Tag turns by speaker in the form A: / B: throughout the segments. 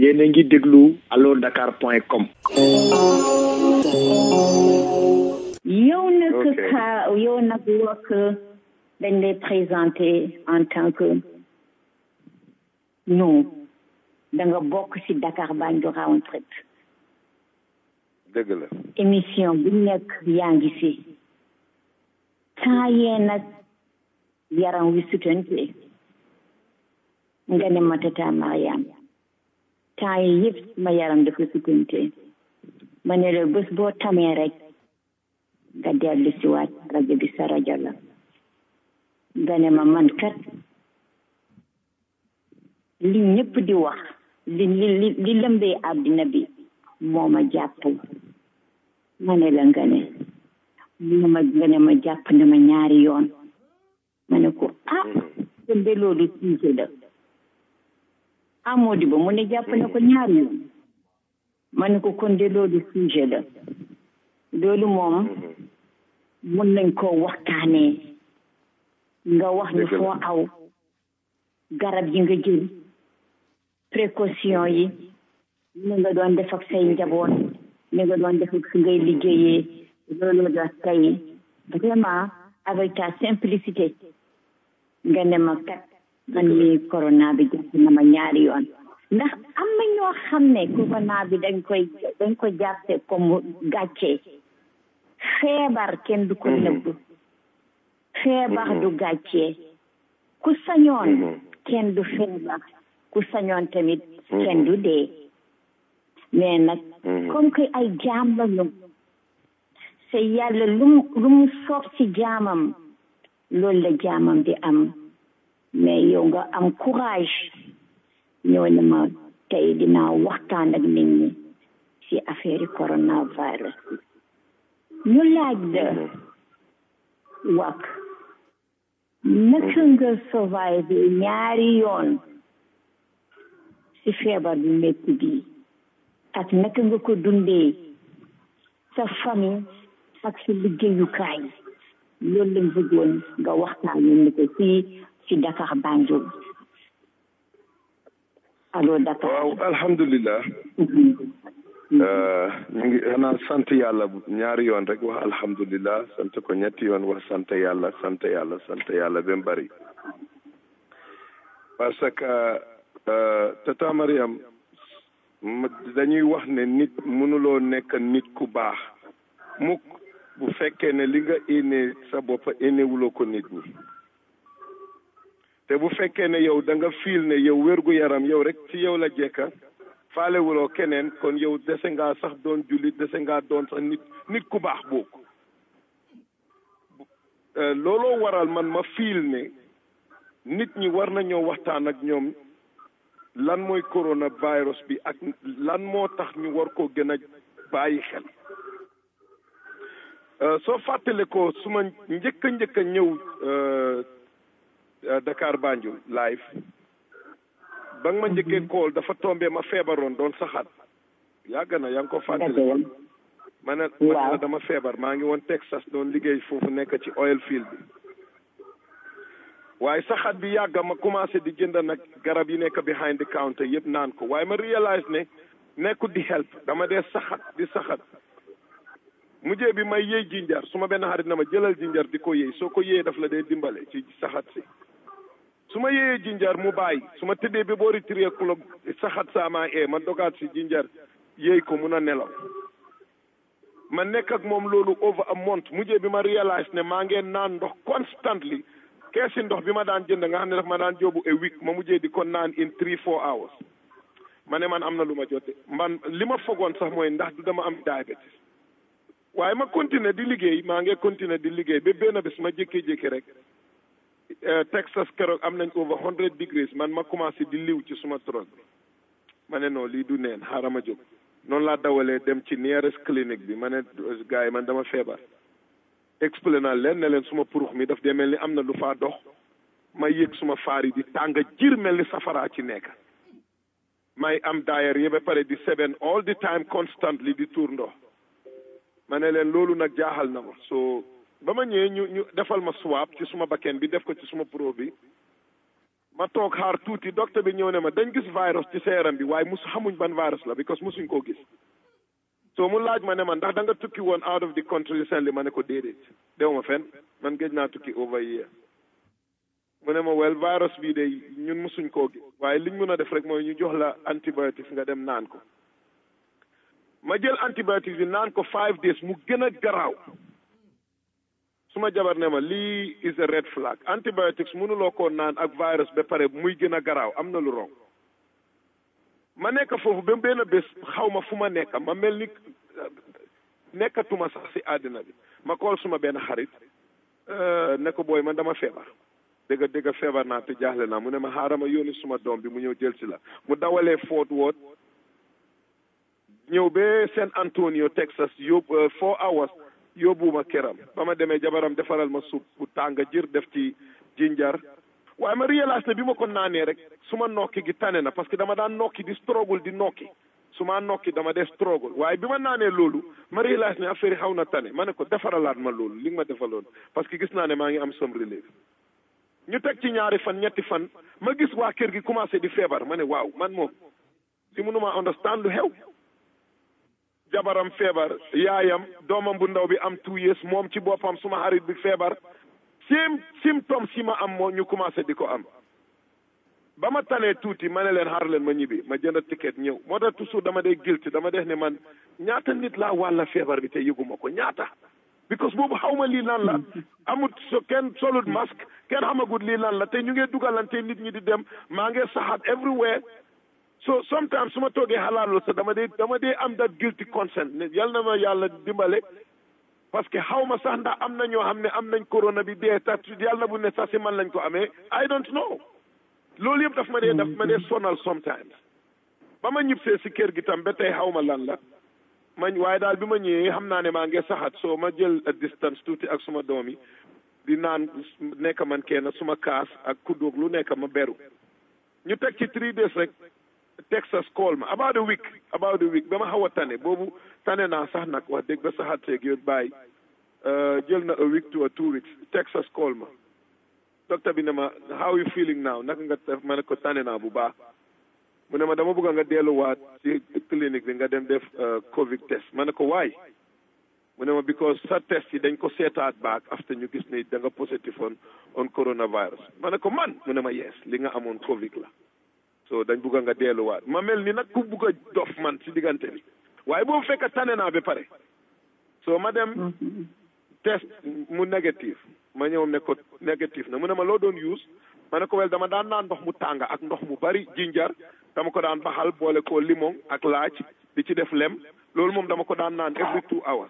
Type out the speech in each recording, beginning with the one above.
A: yéen a ngi déglu allo dakar point com
B: yow nag
A: Ok.
B: ka yow nag wax dañ lay présenter en tant que non da nga bokk ci Dakar Banjul Round Trip
C: dëgg la
B: émission bu nekk yaa ngi fi temps yee nag yaram wi sutante nga ne ma tata Mariam temps yi yëpp ma yaram dafa sutante ma ne la bés boo tamee rek nga dellu si waat rajo bi sa rajo la nga ne ma man kat li ñëpp di wax li li li li lëmbee àddina bi moo ma jàpp ma ne la nga ne mu ma nga ne ma jàpp na ma ñaari yoon ma ne ko ah kon de loolu sujet la amoo di ba mu ne jàpp na ko ñaari yoon ma ne ko kon de loolu sujet la loolu moom mun nañ koo waxtaanee nga wax ñu
C: Dëgg la.
B: foo aw garab yi nga jël précaution yi ni nga doon def ak say njaboot ni nga doon def ak fi ngay liggéeyee loolu da tey vraiment avec ta simplicité nga ne ma kat man lii corona bi jàpp na ma ñaari yoon ndax am na ñoo xam ne corona bi dañ koy dañ ko jàppe comme gàcce feebar kenn du ko nëbb feebar du gàcce ku sañoon kenn du feebar ku sañoon tamit kenn du dee mais nag comme que ay jaam la ñu te yàlla lu mu lu mu soob ci jaamam loolu la jaamam di am mais yow nga am courage ñëw ne ma tey dinaa waxtaan ak nit ñi ci affaire yi coronavirus ñu laaj la wak naka nga survive ñaari yoon ci feebar bi métti bi ak naka nga ko dundee sa famille ak sa liggéeyukaay loolu lañ bëggoon nga waxtaan ñu ko fii ci Dakar Banjul allo Dakar
C: waaw alhamdulilah Euh, ñu ngi xanaa sant yàlla bu- ñaari yoon rek wax alhamdulilah sant ko ñetti yoon wax sant yàlla sant yàlla sant yàlla ba mu bari parce que euh, tata Mariam ma- dañuy wax ne nit mënuloo nekk nit ku baax mukk bu fekkee ne li nga éene sa bopp éenewuloo ko nit ñi te bu fekkee ne yow da nga fiil ne yow wérgu yaram yow rek ci yow la jekka faalewuloo keneen kon yow dese ngaa sax doon jullit dese ngaa doon sax nit nit ku baax boobu Euh, looloo waral man ma fiil ne nit ñi war nañoo waxtaan ak ñoom lan mooy coronavirus bi ak lan moo tax ñu war koo gën a bàyyi xel Euh, soo fàttale ko su ma njëkk a njëkk a ñëw euh, euh, Dakar Banjul live ba nga ma njëkkee kool dafa tombé ma feebaroon doon saxaat yàgg na yaa ngi ko fàttali ma ne ma ne la dama feebar maa ngi woon Texas doon liggéey foofu nekk ci oil field bi waaye saxaat bi yàgg ma commencé di jënd nag garab yi nekk behind the counter yëpp naan ko waaye ma réalise ne nekkul di help dama dee saxat di saxat mujjee bi may yëy jinjar su ma benn xarit na ma jëlal jinjar di ko yëy soo ko yëyee daf la dee dimbale ci saxat si su ma yëyee jinjar mu bàyyi su ma tëddee bi boori three o'clock saxat saa maa ee ma dogaat si jinjar yëy ko mun a nelaw ma nekk ak moom loolu over a month mujjee bi ma réalise ne maa ngeen naan ndox constantly keesi ndox bi ma daan jënd nga xam ne daf ma daan jóobu a week ma mujjee di ko naan in three four hours ma ne man am na lu ma jote man li ma fogoon sax mooy ndax du dama am diabetes waaye ma continuer di liggéey maa ngi continuer di liggéey ba benn bés ma jékkee-jékki rek Texas keroog am nañ over hundred degrees man ma commencé di liw ci suma tron bi ma ne non lii du neen xaaral ma jóg noonu laa dawalee dem ci nearest clinique bi ma ne gars yi man dama feebar expliqué naa leen ne leen suma purux mi daf dee mel ni am na lu faa dox ma yëg suma faar yi di tàng jir mel ni safaraa ci nekk may am diarrhée ba pare di seben all the time constantly di tuur ndox ma ne leen loolu nag jaaxal na ma so ba ma ñëwee ñu ñu defal ma swab ci suma bakken bi def ko ci suma pro bi ma toog xaar tuuti docteur bi ñëw ne ma dañ gis virus ci sa yaram bi waaye mus xamuñ ban virus la because musuñ koo gis so mu laaj ma ne ma ndax da nga tukki woon out of the country recently ma ne ko déedéet dew ma fenn man géej naa tukki over year mu ne ma wel virus bii de ñun musuñ koo gis waaye liñ mun a def rek mooy ñu jox la antibiotics nga dem naan ko ma jël antibiotics bi naan ko five days mu gën a garaaw suma jabar ne ma lii is a red flag antibiotics mënuloo koo naan ak virus ba pare muy gën a garaaw am na lu rong ma nekk foofu ba benn bés xaw ma fu ma nekk ma mel ni nekkatuma sax si àddina bi ma kool suma benn xarit ne ko booy man dama feebar dëgg dëgg feebar naa te jaaxle naa mu ne ma xaaral ma yónni suma doom bi mu ñëw jël si la mu dawalee Fort Worth ñëw ba San Antonio Texas yóbbu four hours yóbbuwuma këram ba ma demee jabaram defaral ma suuf bu tàng jër def ci jinjar waaye ma réalise ne bi ma ko naanee rek su ma nokki gi tane na parce que dama daan nokki di struggle di nokki su ma nokki dama dee struggle waaye bi ma naanee loolu ma réalise ne affaire yi xaw na tane ma ne ko defaralaat ma loolu li nga ma defaloon parce que gis naa ne maa ngi am some relief ñu teg ci ñaari fan ñetti fan ma gis waa kër gi commencé di feebar ma ne waaw man moom si mënuma understand lu xew jabaram feebar yaayam doomam bu ndaw bi am two years moom ci boppam suma xarit bi feebar same symptômes si ma am moo ñu commencé di ko am ba ma tanee tuuti ma ne leen xaar leen ma ñibbi ma jënd ticket ñëw moo tax toujours dama dee guilty dama def ne man ñaata nit laa wàlla feebar bi te yëguma ko ñaata because boobu xaw ma lii lan la amut so kenn solut masque kenn xamagut lii lan la te ñu ngee dugalante nit ñi di dem maa ngi saxaat everywhere so sometimes su ma toogee xalaat loolu sax dama dee dama dee am that guilty consent ne yal na ma yàlla dimbale parce que xaw ma sax ndax am na ñoo xam ne am nañ corona bi dee tax yàlla na bu ne sax si man lañ ko amee I don't know loolu yëpp daf ma dee daf ma dee sonal sometimes ba ma ñibbisee si kër gi tam ba tey xaw ma lan la mañ waaye daal bi ma ñëwee xam naa ne maa ngi saxaat so ma jël distance tuuti ak suma doom yi di naan nekk man kenn suma kaas ak kuddoog lu nekk ma beru ñu teg ci three days rek Texas call ma about a week about a week ba ma xaw a tane boobu tane naa sax nag wax dëgg ba saxaat seeg yow bàyyi jël na a week to a two weeks Texas call ma docteur bi ne ma how you feeling now naka nga def ma ne ko tane naa bu baax mu ne ma dama bëgg nga delluwaat ci clinique bi nga dem def covid test ma ne ko waay mu ne ma because sa test yi dañ ko seetaat baak after ñu gis ne da nga positive on on coronavirus ma ne ko man mu ne ma yes li nga amoon covid la so dañ bëgg nga delluwaat ma mel ni nag ku bëgg a dof man si diggante bi waaye boobu fekk tane naa ba pare so ma dem test mu négatif ma ñëw ne ko négatif na mu ne ma loo doon use ma ne ko wel dama daan naan ndox mu tàng ak ndox mu bari jinjar dama ko daan baxal boole ko limon ak laaj di ci def lem loolu moom dama ko daan naan every two hours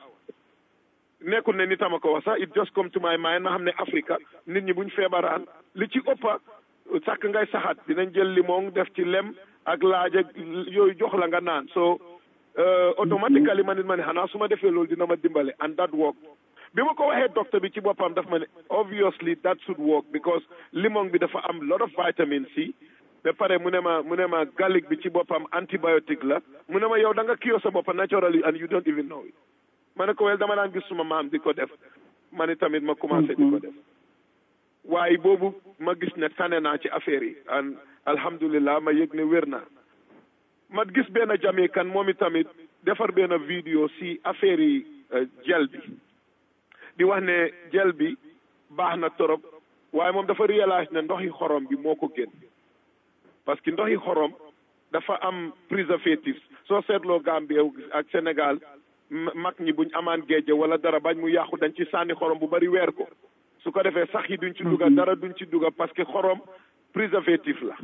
C: nekkul ne ni tama ko wax sax it just come to my mind na xam ne Africa nit ñi buñ feebaraan li ci ëppa sàkk ngay saxaat dinañ jël limon def ci lem ak laaj ak yooyu jox la nga naan so automatically ma nit ma ne xanaa su ma defee loolu dina ma dimbale and that work bi ma ko waxee docteur bi ci boppam daf ma ne obviously that should work because limon bi dafa am lot of vitamin C ba pare mu ne ma mu ne ma garlic bi ci boppam antibiotique la mu ne ma yow da nga kiyoo sa bopp naturally and you don't even know it ma ne ko wel dama daan gis suma maam di ko def ma ne tamit ma commencé di ko def waaye boobu ma gis ne tane naa ci affaire yi an alhamdulillah ma yëg ne wér naa ma gis benn jamikan moom i tamit defar benn vidéo si affaire yi gel bi di wax ne gel bi baax na torop waaye moom dafa réalise ne ndoxi xorom bi moo ko gën parce que ndoxi xorom dafa am préservatif soo seetloo Gambie ak Sénégal mag ñi buñ amaan géej wala dara bañ mu yàqu dañ ci sànni xorom bu bari weer ko su ko defee sax yi duñ ci dugga dara duñ ci dugga parce que xorom préservatif la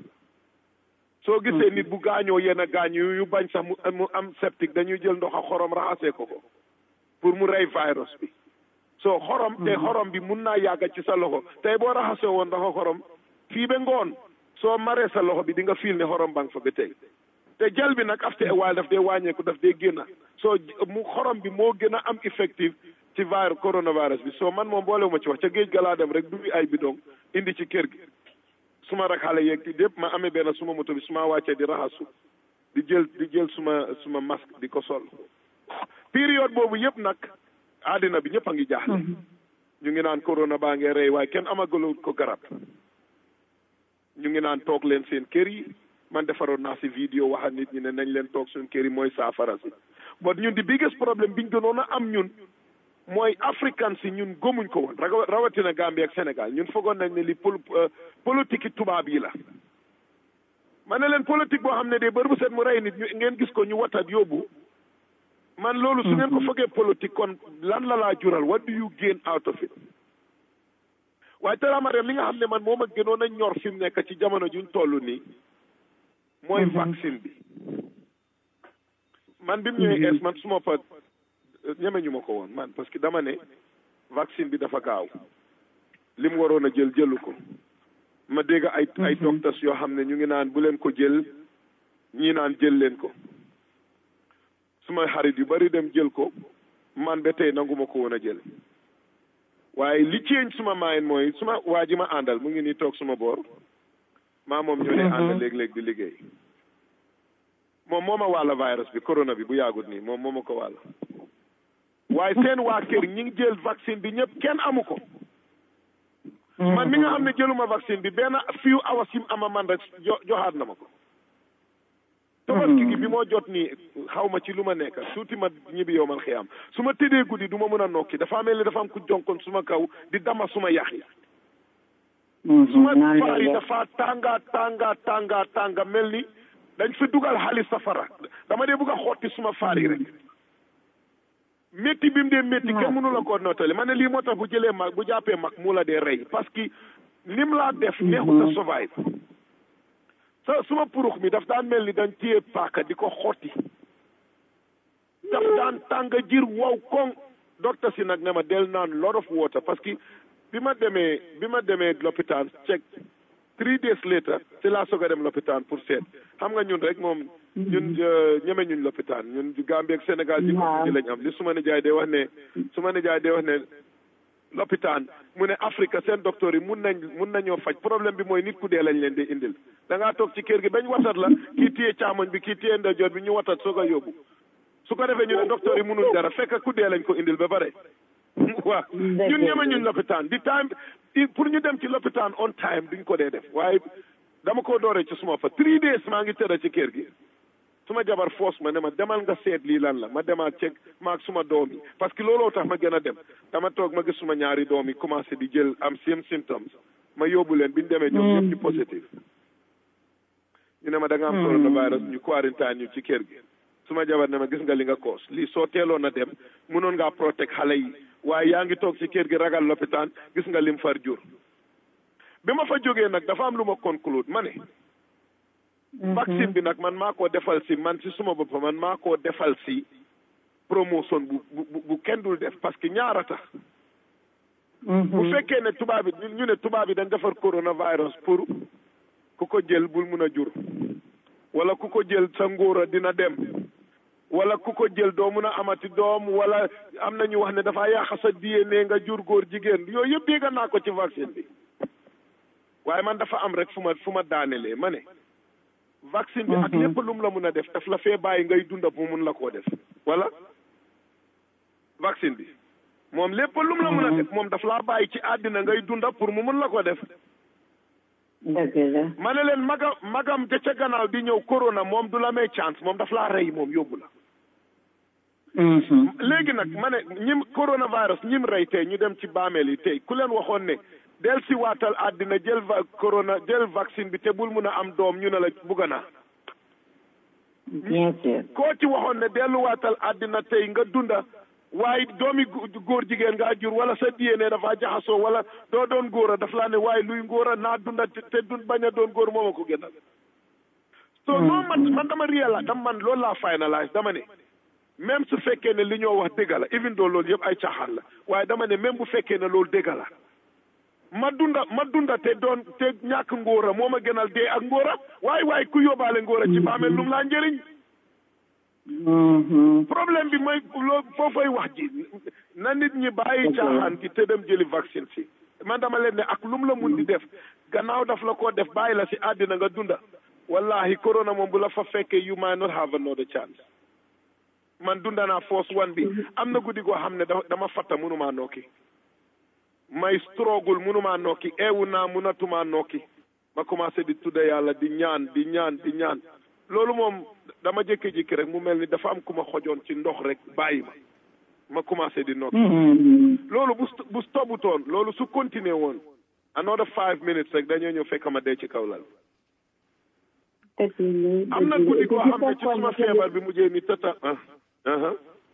C: soo gisee nit bu gaañoo yenn gaañ yu yu bañ sax mu mu am septique dañuy jël ndox a xorom raxasee ko ko pour mu rey virus bi soo xorom te xorom bi mun naa yàgga ci sa loxo tey boo raxasee woon ndox a xorom fii ba ngoon soo maree sa loxo bi di nga fiil ne xorom bang fa ba tey te jël bi nag after a while daf dee wàññeeku daf dee génna soo mu xorom bi moo gën a am effective ci virus coronavirus bi soo man moom boolewuma ci wax ca géej ga laa dem rek dubi ay bidon indi ci kër gi suma rak xale yeeg ti dépp ma amee benn suma moto bi suma wàccee di raxasu di jël di jël suma suma masque di ko sol période boobu yëpp nag àddina bi ñëpp a ngi jaaxle ñu ngi naan corona baa ngee rey waaye kenn amagalu ko garab ñu ngi naan toog leen seen kër yi man defaroon naa si vidéo waxa nit ñi ne nañ leen toog suñ kër yi mooy saafara si but ñun di biggest problème biñ gënoon a am ñun mooy africain si ñun gëmuñ ko woon rawatina Gambie ak Sénégal ñun foogoon nañ ne li pol politique tubaab yi la ma ne leen politique boo xam ne de bër bu set mu rey nit ñu ngeen gis ko ñu watat yóbbu man loolu su ngeen ko fogee politique kon lan la laa jural what do you gain out of it waaye teramarem li nga xam ne man moom a gënoon a ñor fi mu nekk ci jamono juñ toll nii mooy vaccine bi man bi mu ñëwee es man suma fa ñeme ñu ma ko woon man parce que dama ne vaccine bi dafa gaaw li mu waroon a jël jëlu ko ma dégg ay ay docteurs yoo xam ne ñu ngi naan bu leen ko jël ñii naan jël leen ko suma xarit yu bari dem jël ko man ba tey nangu ma ko woon a jël waaye li ceeñ suma maayin mooy suma waa ji ma àndal mu ngi nii toog suma boor maa moom ñoo dee ànd léeg-léeg di liggéey moom moo ma wàlla virus bi corona bi bu yàggut nii moom moo ma ko wàlla waaye seen waa kër ñi ngi jël vaccine bi ñëpp kenn amu ko man mi nga xam ne jëluma vaccine bi benn few hours yim ama man rek joxaat na ma ko tabaski gi bi moo jot nii xaw ma ci lu ma nekk tuuti ma ñibbi yow man xiyam su ma tëddee guddi du ma mën a nokki dafa mel ni dafa am ku jonkoon suma kaw di dama suma yax yi suma faar yi dafa tànga tànga tànga tànga mel ni dañ fi dugal xaalis safara dama dee bugg a xotti suma faar yi rek métti bi mu dee métti kenn mënu la koo nootali ma ne lii moo tax bu jëlee mag bu jàppee mag mu la dee rey parce que lim laa def neexut a survive sa suma purux mi daf daan mel ni dañ téye paaka di ko xotti daf daan tàng jir wow koŋ docteur si nag ne ma del naan lot of water parce que bi ma demee bi ma demee lopitaan check three days later ci laa soog a dem lopitaan pour seet xam nga ñun rek moom ñun ñeme ñuñ lopitaan ñun Gambie ak Sénégal ji ko ji lañ am li su ma nijaay dee wax ne su ma nijaay dee wax ne lopitaan mu ne Afrique seen docteur yi mun nañ mun nañoo faj problème bi mooy nit ku dee lañ leen di indil da ngaa toog ci kër gi bañ watat la kii téye caamoñ bi kii téye ndeyjoor bi ñu watat soog a yóbbu su ko defee ñu ne docteur yi mënul dara fekk ku dee lañ ko indil ba pare waaw ñun ñeme ñuñ lopitaan di time pour ñu dem ci lopitaan on time duñ ko dee def waaye dama ko dooree ci suma fa three days maa ngi tëdd ci kër gi suma jabar foos ma ne ma demal nga seet lii lan la ma demaat ceeg maag suma doom yi parce que looloo tax ma gën a dem dama toog ma gis suma ñaari doom yi commencé di jël am same symptoms ma yóbbu leen bi ñu demee ñoom ñëpp ñu positif ñu ne ma da nga am coronavirus ñu quarantaine ñu ci kër gi suma jabar ne ma gis nga li nga koos lii soo teeloon a dem mënoon ngaa protect xale yi waaye yaa ngi toog ci kër gi ragal lopitaan gis nga lim far jur bi ma fa jógee nag dafa am lu ma conclude ma ne vaccine bi nag man maa koo defal si man si suma bopp man maa koo defal si promotion bu bu bu kenn dul def parce que ñaara tax bu fekkee ne tubaab bi ñu ne tubaab yi dañ defar coronavirus pour ku ko jël bul mun a jur wala ku ko jël sa ngóora dina dem wala ku ko jël doo mun a amati doom wala am na ñu wax ne dafa yàq sa DNA nga jur góor jigéen yooyu yëpp dégg naa ko ci vaccine bi waaye man dafa am rek fu ma fu ma daanelee ma ne vaccine bi ak lépp lu mu la mun a def daf la fee bàyyi ngay dunda bu mun la koo def wala vaccine bi moom lépp lu mu la mun a def moom daf laa bàyyi ci àddina ngay dunda pour mu mun la ko def
B: dëgg la
C: ma ne leen magam magam ja ca gannaaw di ñëw corona moom du la may chance moom daf laa rey moom yóbbu la léegi nag ma ne ñim coronavirus ñim rey tey ñu dem ci baameel yi tey ku leen waxoon ne del si waatal àddina jël va corona jël vaccine bi te bul mun a am doom ñu ne la bugga naa
B: bien sûr
C: koo ci waxoon ne delluwaatal àddina tey nga dunda waaye doomi góor jigéen ngaa jur wala sa DNA dafa jaxasoo wala doo doon góor a daf laa ne waaye luy ngóor a naa dunda te dun bañ a doon góor mooma ko gënal so noo man man dama réela dama man loolu laa finalise dama ne même su fekkee ne li ñoo wax dëgg la even doo loolu yëpp ay caaxaan la waaye dama ne même bu fekkee ne loolu dëgg la ma dunda ma dunda te doon te ñàkk ngóora moo ma gënal dee ak ngóora waaye waaye ku yóbbaale ngóora ci baamel lu mu laa njëriñ problème bi mooy loo foofay wax ji na nit ñi bàyyi caaxaan gi te dem jëli vaccine si man dama leen ne ak lu mu la mun di def gannaaw daf la ko def bàyyi la si àddina nga dunda wallahi corona moom bu la fa fekkee you might not have another chance man dunda naa force one bi am na guddi goo xam ne dama fatta mënumaa nokki may struggle mënumaa nokki eewu naa mënatumaa nokki ma commencé di tudde yàlla di ñaan di ñaan di ñaan loolu moom dama jékki-jékki rek mu mel ni dafa am ku ma xojoon ci ndox rek bàyyi ma ma commencé di nokki loolu bu bu stopputoon loolu su continuer woon another five minutes rek dañoo ñëw fekk ma dee ci kaw lal am na guddi koo xam ne ci suma feebar bi mujjee ni tëta ah ah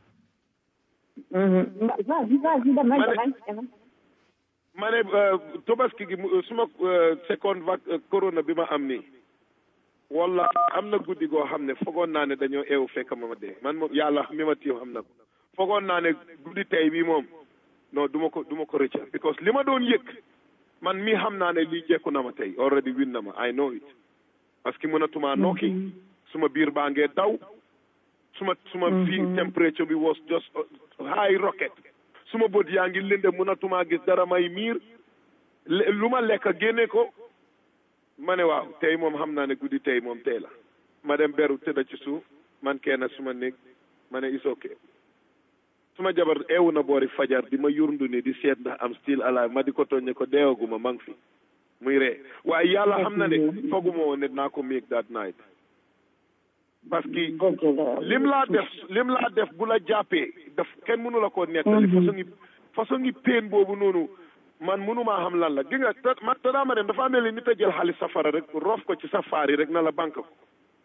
B: vas-y vas-y demal demal demal
C: ma ne tobaski gi mu- suma seconde vague corona bi ma am nii walla am na guddi goo xam ne fogoon naa ne dañoo eewu fekk ma ma dee man moom yàlla mi ma tiim xam na ko fogoon naa ne guddi tey bi moom non du ma ko du ma ko rëcca because li ma doon yëg man mii xam naa ne lii jekku na ma tey already win na ma I know it parce que mënatuma nokki suma biir baa ngee daw suma suma fii temperature bi was just high rocket suma bët yaa ngi lënde mënatuma gis dara may miir le- lu ma lekk génne ko ma ne waaw tey moom xam naa ne guddi tey moom tey la ma dem beru tëdda ci suuf man kenn suma néeg ma ne is okay suma jabar eewu na boori fajar di ma yurndu ni di seet ndax am still alive ma di ko tooñ ne ko deewaguma ma ngi fi muy ree waaye yàlla xam na ne foguma woon ne naa ko make that night parce que lim laa def lim laa def bu la jàppee daf kenn mënu la koo nettali façon ngi façon ngi peen boobu noonu man mënumaa xam lan la gi nga te ma te daa ma dem dafa mel ni nit a jël xaalis safara rek roof ko ci safaar yi rek na la banque ko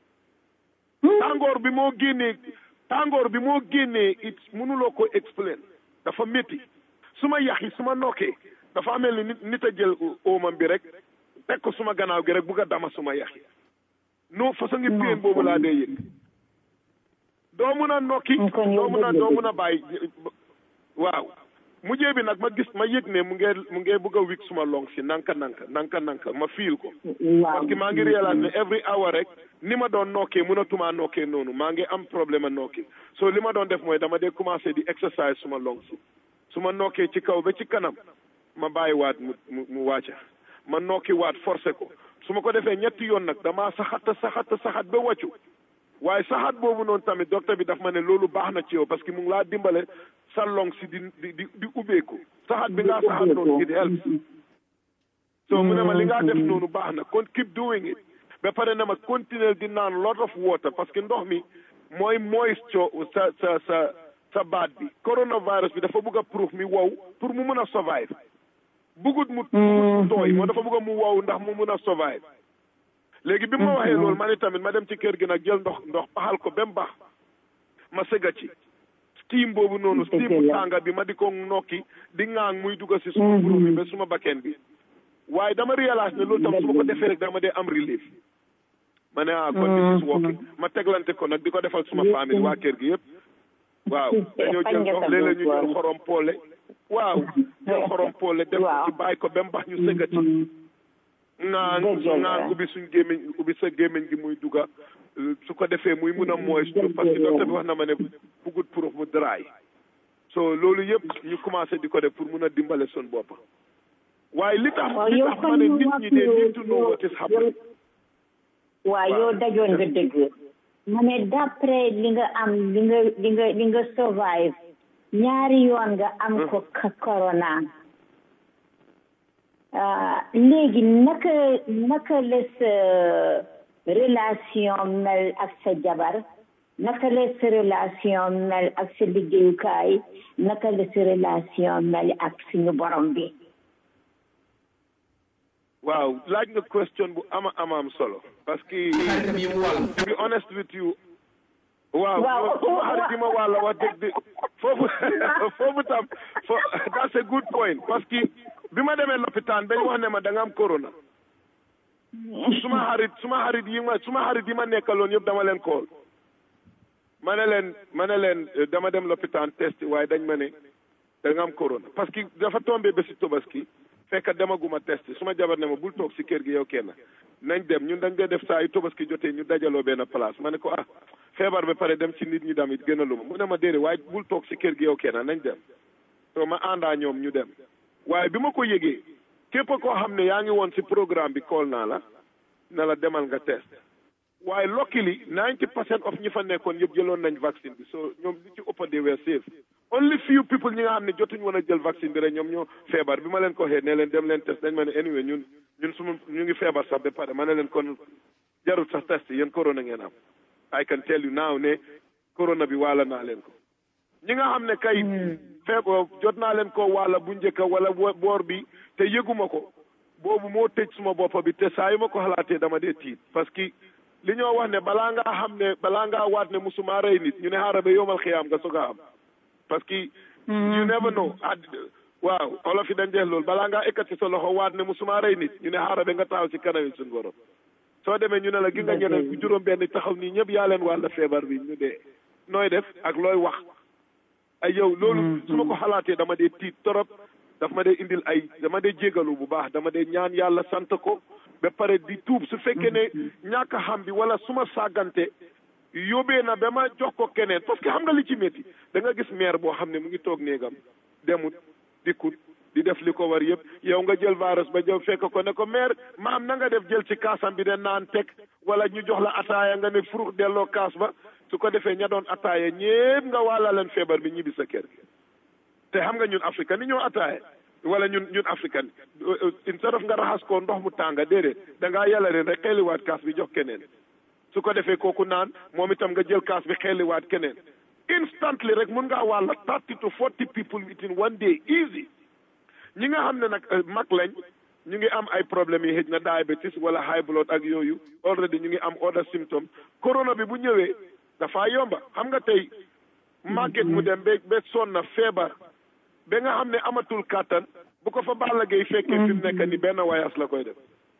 C: tàngoor bi moo génnee tàngoor bi moo génnee it mënuloo ko explain dafa métti su ma yax yi su ma nokkee dafa mel ni nit nit a jël oomam bi rek teg ko suma gannaaw gi rek bugg a dama suma yax yi non façon ngi peen boobu laa dee yëg doo mun a nokki doo mun a doo mun a bàyyi waaw mujjee bi nag ma gis ma yëg ne mu ngee mu ngee bëgg a wik suma long si nanka nanka nanka nanka ma fiil ko parce que maa ngi réalise ne every hour rek ni ma doon nokkee mënatumaa nokkee noonu maa ngi am problème a nokki so li ma doon def mooy dama dee commencé di exercise suma long si su ma nokkee ci kaw ba ci kanam ma bàyyi waat mu mu mu wàcca ma nokki waat forcé ko su ma ko defee ñetti yoon nag damaa saxata saxata saxat ba wàccu waaye saxaat boobu noonu tamit docteur bi daf ma ne loolu baax na ci yow parce que mu ngi laa dimbale sa long si di di di di ubbeeku saxaat bi ngaa saxaat noonu it helps so mu ne ma li ngaa def noonu baax na kon keep doing it ba pare na ma continuer di naan lot of water parce que ndox mi mooy moisture sa sa sa sa baat bi coronavirus bi dafa bëgg a proof mi wow pour mu mun a survive bugut mu mu tooy moo dafa bëgg a mu wow ndax mu mun a survive léegi bi ma waxee loolu ma ne tamit ma dem ci kër gi nag jël ndox ndox paxal ko ba mu baax ma sëgga ci steam boobu noonu steam bu tànga bi ma di ko nokki di ŋaang muy dugga si suma buru mi ba suma bakken bi waaye dama réalise ne loolu tam su ma ko defee rek dama dee am relief ma ne ah kon this is working ma teglante ko nag di ko defal suma famille waa kër gi yëpp waaw dañoo jël ndox léeg-léeg ñu jël xorom poole waaw jël xorom poole def ko ci bàyyi ko ba mu baax ñu sëgga ci naan naan ubbi suñ gémmiñ ubbi sa gémmiñ gi muy dugga su ko defee muy mun a mooy parce que docteur bi wax na ma ne bugut pour mu dry so loolu yëpp ñu commencé di ko def pour mun a dimbale sun bopp waaye li tax li tax ma ne nit ñi de need to know what is happening
B: waaw yow dajoon nga dëgg ma ne d'après li nga am li nga li nga li nga survive ñaari yoon nga am ko corona léegi naka naka la sa relation mel ak sa jabar naka la sa relation mel ak sa liggéeyukaay naka la sa relation mel ak suñu borom bi
C: waaw laaj nga question bu ama ama am solo parce que to be honest with you waaw suma xarit yi ma wàlla wax dëgg di foofu foofu tam fo that's a good point parce que bi ma demee lopitaan dañ wax ne ma da nga am corona suma xarit suma xarit yi ma suma xarit yi ma nekkaloon yëpp dama leen kool ma ne leen ma ne leen dama dem lopitaan test waaye dañ ma ne da nga am corona parce que dafa tombé ba si tobaski fekk demaguma test suma jabar ne ma bul toog si kër gi yow kenn nañ dem ñun dañ dee def saa yu tobaski jotee ñu dajaloo benn place ma ne ko ah feebar ba pare dem ci nit ñi damit gënaluma mu ne ma déedéet waaye bul toog si kër gi yow kenn nañ dem so ma àndaa ñoom ñu dem waaye bi ma ko yëgee képp koo xam ne yaa ngi woon si programme bi kool naa la ne la demal nga test waaye luckily ninety percent of ñi fa nekkoon yëpp jëloon nañ vaccine bi so ñoom li ci ëpp they were safe only few people ñi nga xam ne jotuñ woon a jël vaccine bi rek ñoom ñoo feebar bi ma leen ko waxee ne leen dem leen test dañ ma ne anyway ñun ñun suma ñu ngi feebar sax ba pare ma ne leen kon jarul sax test yéen corona ngeen am I can tell you now ne corona bi waala naa leen ko ñi nga xam ne kay feebar jot naa leen ko waala bu njëkka wala boor bi te yëguma ko boobu moo tëj suma boppa bi te saa yu ma ko xalaatee dama dee tiit parce que li ñoo wax ne balaa ngaa xam ne balaa ngaa waat ne musuma rey nit ñu ne xaaral ba yomal xiyaam nga soog a am parce que you never know waaw olof yi dañ jeex loolu balaa ngaa ekkati sa loxo waat ne musuma rey nit ñu ne xaaral ba nga taxaw ci kanam suñu borom soo demee ñu ne la gi nga ñeneen bu juróom benn taxaw nii ñëpp yaa leen wàll feebar bi ñu dee nooy def ak looy wax ay yow loolu su ma ko xalaatee dama dee tiit torop daf ma dee indil ay dama dee jégalu bu baax dama dee ñaan yàlla sant ko ba pare di tuub su fekkee ne ñàkk xam bi wala su ma sàggante yóbbee na ba ma jox ko keneen parce que xam nga li ci métti da nga gis maire boo xam ne mu ngi toog néegam demut dikkut di def li ko war yëpp yow nga jël virus ba jël fekk ko ne ko maire maam na nga def jël ci kaasam bi de naan teg wala ñu jox la ataaya nga ne furux delloo kaas ba su ko defee ña doon ataaya ñépp nga wàlla leen feebar bi ñibbi sa kër gi te xam nga ñun africain ni ñoo ataaya wala ñun ñun africain instead of nga raxas ko ndox mu tànga déedéet da ngaa yàlla leen rek xeeliwaat kaas bi jox keneen su ko defee kooku naan moom itam nga jël kaas bi xeeliwaat keneen instantly rek mun ngaa wàlla thirty to forty people within one day easy ñi nga xam ne nag mag lañ ñu ngi am ay problèmes yi xëj na diabetes wala high blood ak yooyu already ñu ngi am other symptômes corona bi bu ñëwee dafa yomba xam nga tey màgget mu dem ba ba sonn na feebar ba nga xam ne amatul kàttan bu ko fa Balla Gaye fekkee fi mu nekk ni benn wayas la koy def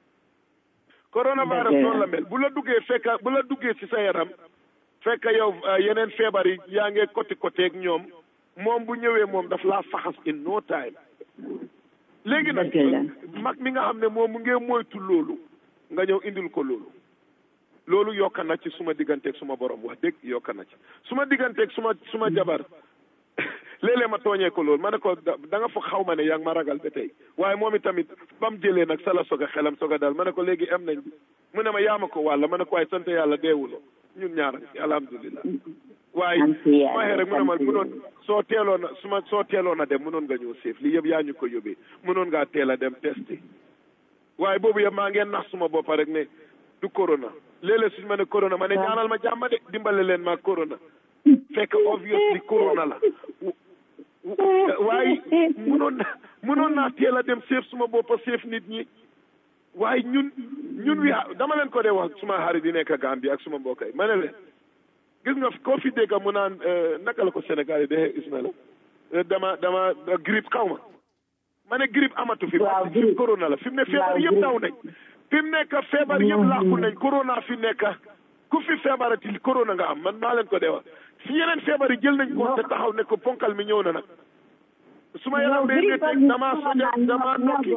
C: coronavirus noonu la mel bu la duggee fekka bu la duggee ci sa yaram fekk yow yeneen feebar yi yaa ngee côté côté ak ñoom moom bu ñëwee moom daf laa faxas in no time léegi nag mag mi nga xam ne moom mu ngee moytu loolu nga ñëw indil ko loolu loolu yokka na ci suma digganteeg suma borom wax dëgg yokka na ci suma digganteeg suma suma jabar léeg-léeg ma tooñee ko loolu ma ne ko da nga fa xaw ma ne yaa ngi ma ragal ba tey waaye moom itamit ba mu jëlee nag sa la soog a xelam soog a daal ma ne ko léegi am nañ bi mu ne ma yaa ma ko wàlla ma ne ko waaye sant yàlla deewuloo ñun ñaar alhamdulilah waaye waxee rek mu ne ma munoon soo teeloon a su ma soo teeloon a dem munoon nga ñëw séef lii yëpp yaa ñu ko yóbbee munoon ngaa teel a dem testé waaye boobu yëpp maa ngeen nax suma boppa rek ne du corona léeg-léeg suñu ma ne corona ma ne ñaanal ma jàmm de dimbale leen ma corona fekk obviously corona la waaye munoon na munoon naa teel a dem séef suma boppa séef nit ñi waaye ñun ñun wi dama leen ko dee wax suma xarit yi nekk Gambie ak suma mbokk yi ma ne leen gis nga koo fi dégg mu naan naka la ko Sénégal yi de Ismaïla dama dama grippe xaw ma ma ne grippe amatu fi parce que corona la fi mu ne feebar yëpp daw nañ fi mu nekk feebar yëpp làqu nañ corona fi nekk ku fi feebarati corona nga am man maa leen ko dee wax si yeneen feebar yi jël nañ ko te taxaw ne ko ponkal mi ñëw na nag su ma yaram day métti damaa soja damaa nokki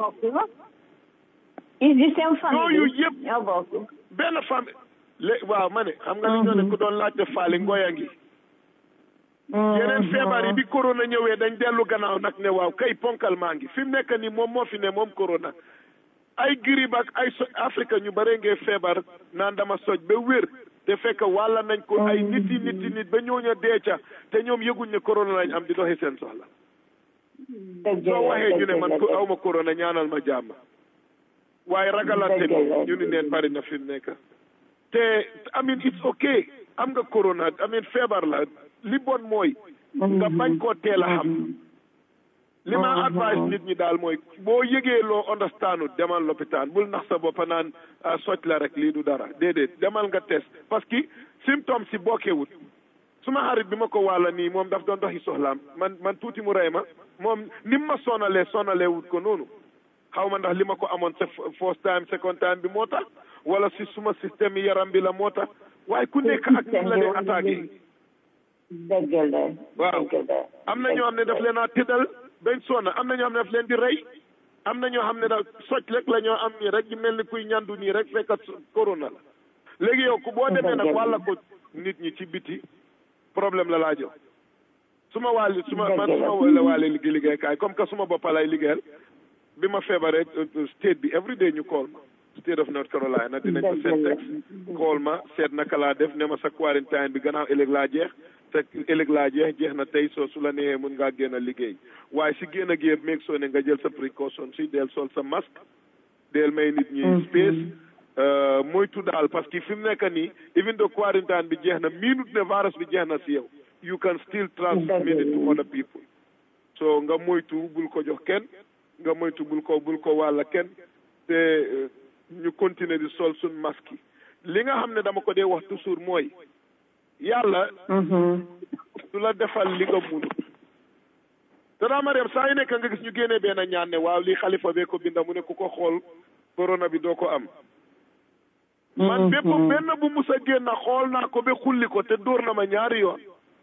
C: yooyu yëpp benn famille lé waaw ma ne xam nga li ñoo ne ku doon laajte faali ngoya ngi yeneen feebar yi bi corona ñëwee dañ dellu gannaaw nag ne waaw kay ponkal maa ngi fi mu nekk nii moom moo fi ne moom corona ay grippe ak ay so Afrique ñu bare ngee feebar naan dama soj ba wér te fekk wàlla nañ ko ay nit yi nit yi nit ba ñooña dee ca te ñoom yëguñ ne corona lañ am di doxi seen soxla soo waxee ñu ne man ku aw ma corona ñaanal ma jàmm waaye ragalante bi ñu ni neen bari na fi mu nekk te amin it's okay am nga corona amin feebar la li bon mooy nga bañ koo teel a xam li ma advice nit ñi daal mooy boo yëgee loo understandu demal lopitaan bul nax sa boppa naan socc la rek lii du dara déedéet demal nga test parce que symptôme si bokkewut suma xarit bi ma ko wàlla nii moom daf doon doxi soxlaam man man tuuti mu rey ma moom ni ma sonalee sonalee wut ko noonu xaw ma ndax li ma ko amoon sa first time second time bi moo tax wala si suma système yi yaram bi la moo tax waaye ku nekk ak ni la dee attaqué
B: dëgg la
C: waaw am na ñoo xam ne daf leen a tëddal bañ sonna am na ñoo xam ne daf leen di rey am na ñoo xam ne da socc rek la ñoo am nii rek ñu mel ni kuy ñandu nii rek fekkat corona la léegi yow ku boo demee nag wàlla ko nit ñi ci biti problème la laa jox suma wàlli suma man suma wala wàlle liggéey liggéeykaay comme que suma boppa lay liggéeyal bi ma feebaree state bi every day ñu call ma state of North Carolina dinañ ko seet texte call ma seet naka laa def ne ma sa quarantine bi gannaaw ëllëg laa jeex te ëllëg laa jeex jeex na tey soo su la neexee mun ngaa génn liggéey waaye si génn gi yëpp meeg soo ne nga jël sa précaution si del sol sa masque del may nit ñi space moytu daal parce que fi mu nekk nii even though quarantine bi jeex na minute ne virus bi jeex na si yow you can still transmit it to other people so nga moytu bul ko jox kenn nga moytu bul ko bul ko wàlla kenn te ñu continuer di sol suñ masque yi li nga xam ne dama ko dee wax toujours mooy yàlla du la defal li nga munut te daa Mariam saa yu nekk nga gis ñu génnee benn ñaan ne waaw lii xalifa bee ko binda mu ne ku ko xool corona bi doo ko am man bépp benn bu mus a génn xool naa ko ba xulli ko te dóor na ma ñaari yoon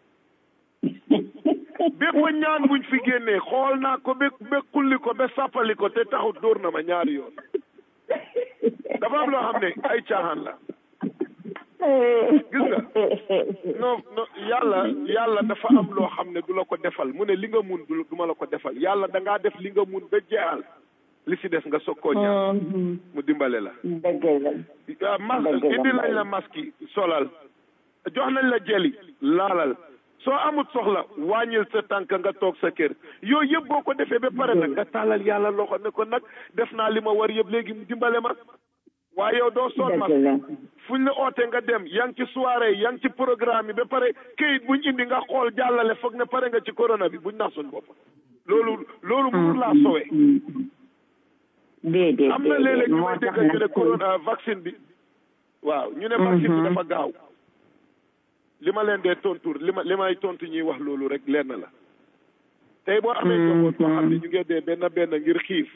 C: bépp ñaan buñ fi génnee xool naa ko ba ba xulli ko ba sàppali ko te taxut dóor na ma ñaari yoon dafa am loo xam ne ay caaxaan la gis nga non non yàlla yàlla dafa am loo xam ne du la ko defal mu ne li nga mun du ma la ko defal yàlla da ngaa def li nga mun ba jeexal li si des nga soog koo ñaan mu dimbale la
B: dëgg la
C: masque indi nañ la masque yi solal jox nañ la jeli laalal soo amut soxla wàññil sa tànk nga toog sa kër yooyu yëpp boo ko defee ba pare nag nga tàllal yàlla loxo ne ko nag def naa li ma war yëpp léegi mu dimbale ma waaye yow doo sol masque fuñ la oote nga dem yaa ngi ci soirée yaa ngi ci programme yi ba pare këyit buñ indi nga xool jàllale foog ne pare nga ci corona bi buñ nax suñ bopp loolu loolu mënul laa sowee
B: déedéet
C: am na léeg-léeg ñu may dégg ñu ne corona vaccine bi waaw ñu ne vaccine bi dafa gaaw li ma leen dee tontur li ma li may tontu ñuy wax loolu rek lenn la tey boo amee njaboot boo xam ne ñu ngi dee benn benn ngir xiif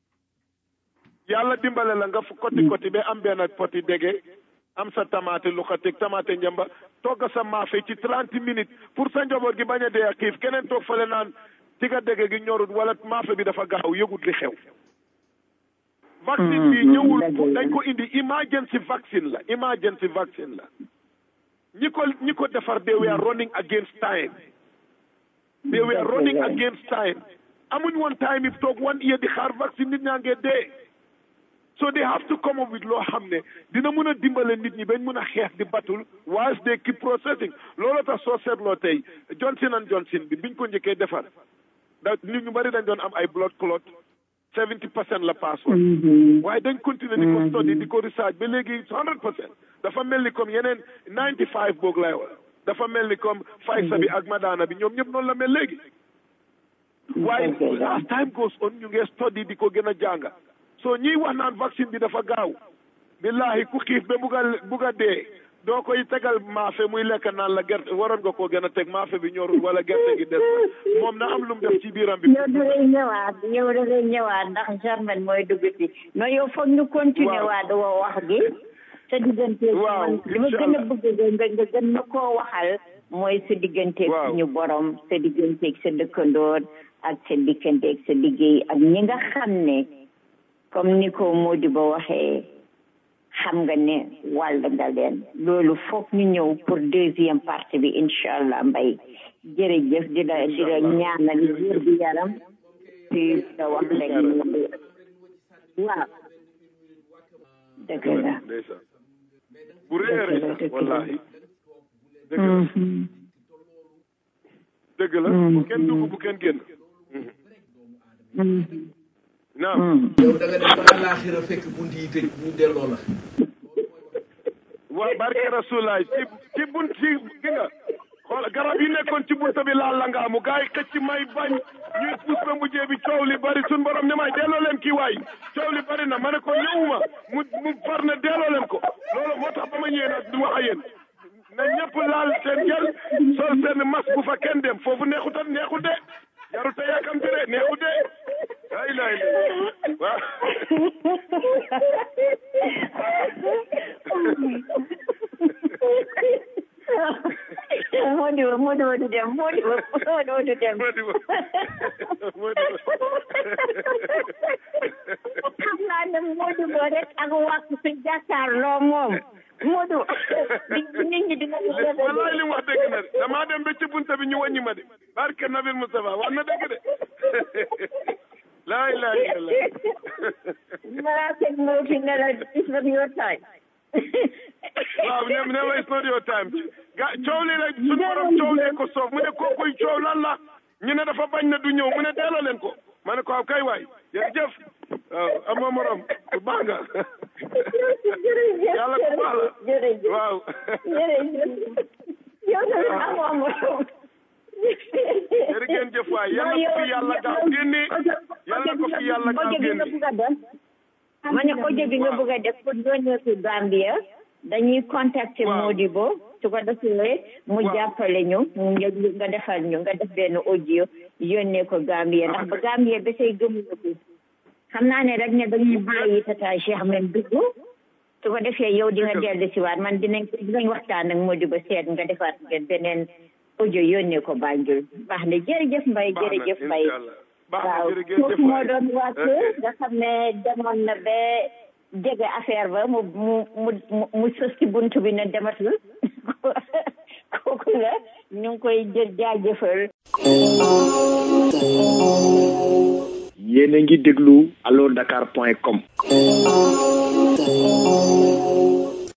C: yàlla dimbale la nga fu koti koti ba am benn poti dege am sa tamaate lu xatig tamaate njamba togg sa maafe ci trente minutes pour sa njaboot gi bañ a dee ak xiif keneen toog fale naan tiga dege gi ñorut wala maafe bi dafa gaaw yëgut li xew vaccine bi ñëwul dañ ko indi emergency vaccine la emergency vaccine la ñi ko ñi ko defar they were running against time they were running against time amuñ woon time yi toog one year di xaar vaccine nit ñaa ngee dee so they have to come up with loo xam ne dina mun a dimbale nit ñi bañ mun a xeex di batul whilst they keep processing loolu tax soo seetloo tey Johnson and Johnson bi biñ ko njëkkee defar da nit ñu bari dañ doon am ay blood clot seventy percent la passoon waaye dañ continuer di ko study di ko research ba léegi hundred percent dafa mel ni comme yeneen ninety five boog lay wax dafa mel ni comme Pfizer bi ak Moderna bi ñoom ñëpp noonu la mel léegi waaye as time goes on ñu ngi study di ko gën a jànga so ñiy wax naan vaccine bi dafa gaaw billahi ku xiif ba bugg a bugg a dee doo koy tegal maafe muy lekk naan la gerte waroon nga koo gën a teg maafe bi ñorul wala gerte gi des na moom na am lu mu def ci biiram bi
B: yow dafay ñëwaat yow dafay ñëwaat ndax Germaine mooy dugg si non yow foog ñu continuer waat woo wax gi sa diggante
C: waaw
B: li ma gën a bëgg nga nga gën ma koo waxal mooy sa digganteeg suñu borom sa digganteeg sa dëkkandoor ak sa digganteeg sa liggéey ak ñi nga xam ne comme ni ko Mody Ba waxee xam nga ne wàll nga leen loolu foog ñu ñëw pour deuxième partie bi incha allah mbay jërëjëf di la di la ñaanal wér bi yaram ci sa wax rek waaw dëgg la
C: bu réeré sax wallahi dëgg la dëgg la bu kenn dugg bu kenn génn naam
D: yow da nga dem ba àllaaxira fekk bunt yi tëj ñu delloo la
C: waa barke rasulaay ci ci bunt ci gi nga xool garab yi nekkoon ci bunt bi laal la nga amu gars yi xëcc may bañ ñuy puus ba mujjee bi coow li bari suñ borom ne may delloo leen kii waay coow li bari na ma ne ko ñëwuma mu mu far ne delloo leen ko loolu moo tax ba ma ñëwee nag du wax a yéen na ñëpp laal seen gel sol seen masque bu fa kenn dem foofu neexutat neexut de jarut a yàkkamti de neexut de ay lay waaw
B: Mody Ba Mody Ba du dem Mody Ba Mody Ba du dem
C: Mody Ba Mody
B: xam naa ne Mody Ba rek ak wàq si jàkkaarloo moom Mody nit ñi dina
C: wallahi li mu wax dëgg na de damaa dem ba ci bunta bi ñu wàññi ma de barke Nabil Moustapha wax na dëgg de laa ilaaha illallah
B: Mara said no fi ne la it's not your time
C: waaw ne ne ma it's not your time ga coow li rek suñu borom coow lee ko soof mu ne kookuy coow lan la ñu ne dafa bañ na du ñëw mu ne delloo leen ko ma ne ko waaw kay waay jërëjëf waaw ama morom ku baax nga
B: jërëjëf
C: yàlla ku baax la
B: jërëjëf
C: waaw
B: jërëjëf yow tamit amoo morom
C: jërë ngeen jëf waay yàlla ko fi yàlla gaaw génne yàlla ko fi yàlla gaaw génne
B: ma ne audio bi nga bëgg a def pour yónnee ko Gambia dañuy contacter
C: Waaw.
B: Modibo su ko defee mu
C: Waaw.
B: jàppale ñu mu nga nga defal ñu nga def benn audio yónnee ko Gambia ndax ba Gambia ba say gëmuñu ko xam naa ne rek ne dañuy bàyyi tata Cheikh men dugg su ko defee yow di nga dellu si waat man dinañ dinañ waxtaan ak Modibo seet nga defaat ngeen beneen audio yónnee ko Banjul baax na jërëjëf Mbaye
C: baax na
B: jërëjëf Mbaye
C: incha allah baax na
B: waaw
C: jërë ngeen jëf
B: kooku moo
C: waay
B: doon wàcc
C: Ok.
B: nga xam ne demoon na ba jege affaire ba mu mu mu mu mu sës ci bunt bi ne dematul kooku la ñu ngi koy jël jaajëfal
A: yéen a ngi déglu allo dakar point com